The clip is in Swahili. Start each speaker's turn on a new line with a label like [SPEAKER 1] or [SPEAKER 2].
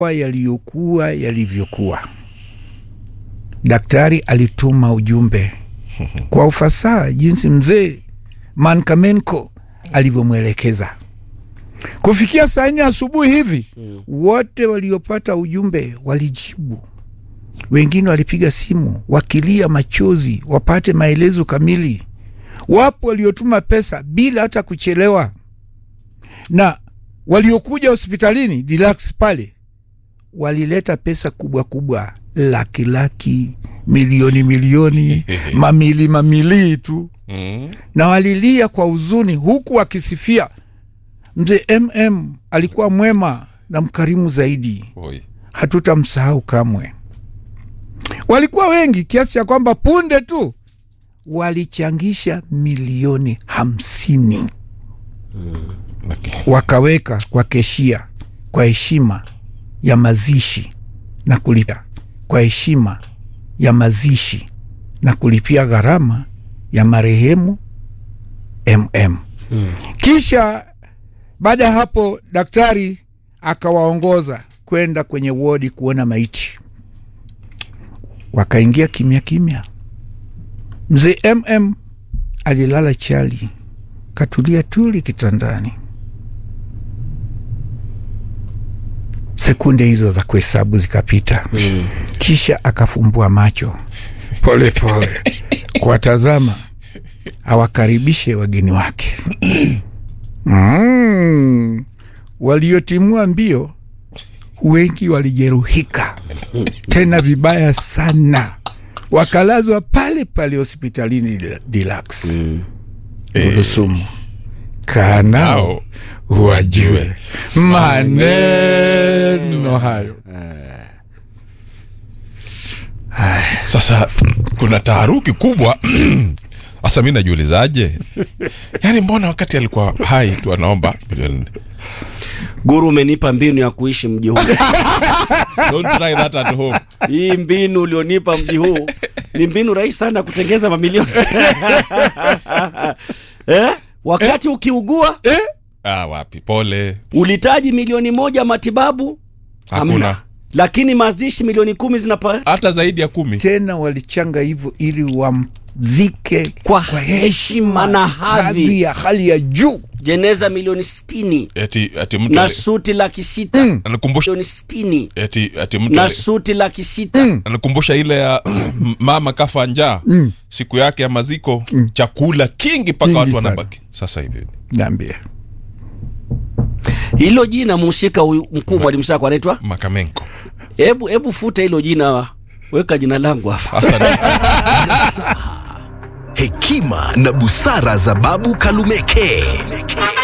[SPEAKER 1] yaliyokuwa yalivyokuwa. Daktari alituma ujumbe kwa ufasaha jinsi mzee Mankamenko alivyomwelekeza. Kufikia saa nne asubuhi hivi, wote waliopata ujumbe walijibu. Wengine walipiga simu wakilia machozi wapate maelezo kamili. Wapo waliotuma pesa bila hata kuchelewa, na waliokuja hospitalini Deluxe pale walileta pesa kubwa kubwa, laki laki, milioni milioni, mamili mamili tu
[SPEAKER 2] Mm.
[SPEAKER 1] na walilia kwa huzuni huku wakisifia mzee MM alikuwa mwema na mkarimu zaidi,
[SPEAKER 2] Oi.
[SPEAKER 1] hatutamsahau kamwe. Walikuwa wengi kiasi cha kwamba punde tu walichangisha milioni hamsini wakaweka kwa keshia kwa heshima ya mazishi na kulipia kwa heshima ya mazishi na kulipia gharama ya marehemu MM. Kisha baada ya hapo daktari akawaongoza kwenda kwenye wodi kuona maiti. Wakaingia kimya kimya. Mzee MM alilala chali, katulia tuli kitandani. Sekunde hizo za kuhesabu zikapita, kisha akafumbua macho pole pole kuwatazama awakaribishe wageni wake. Mm. Waliotimua mbio wengi walijeruhika tena vibaya sana, wakalazwa pale pale hospitalini Deluxe Burusumu. Kaa nao wajue maneno hayo.
[SPEAKER 2] Sasa kuna taharuki kubwa sasa, mi najiulizaje, yaani mbona wakati alikuwa hai tu anaomba milioni nne?
[SPEAKER 3] Guru, umenipa mbinu ya kuishi mji huu.
[SPEAKER 2] Don't try that at home.
[SPEAKER 3] Hii mbinu ulionipa mji huu ni mbinu rahisi sana ya kutengeza mamilioni eh? Wakati ukiugua
[SPEAKER 2] Ah, wapi, pole,
[SPEAKER 3] ulitaji milioni moja matibabu
[SPEAKER 2] hakuna
[SPEAKER 3] hamna, lakini mazishi milioni kumi zinapa
[SPEAKER 2] hata zaidi ya kumi.
[SPEAKER 1] Tena walichanga hivyo ili wamzike
[SPEAKER 3] Kwa heshima na hadhi.
[SPEAKER 1] hadhi ya hali ya juu.
[SPEAKER 3] jeneza milioni sitini
[SPEAKER 2] Eti ati mtu
[SPEAKER 3] na
[SPEAKER 2] ali-
[SPEAKER 3] suti laki sita
[SPEAKER 2] anikumbusha
[SPEAKER 3] milioni sitini
[SPEAKER 2] eti ati mtu
[SPEAKER 3] na
[SPEAKER 2] ali-
[SPEAKER 3] suti laki sita
[SPEAKER 2] anikumbusha ile ya mama kafa njaa siku yake ya maziko, chakula kingi mpaka
[SPEAKER 1] Kingi
[SPEAKER 2] watu
[SPEAKER 1] sana.
[SPEAKER 2] wanabaki. Sasa hivi
[SPEAKER 1] Niambie.
[SPEAKER 3] hilo jina mhusika huyu mkuu mwalimu Sako anaitwa
[SPEAKER 2] Makamenko
[SPEAKER 3] hebu hebu futa hilo jina weka jina langu hapa
[SPEAKER 2] sasa
[SPEAKER 4] Hekima na busara za Babu Kalumeke.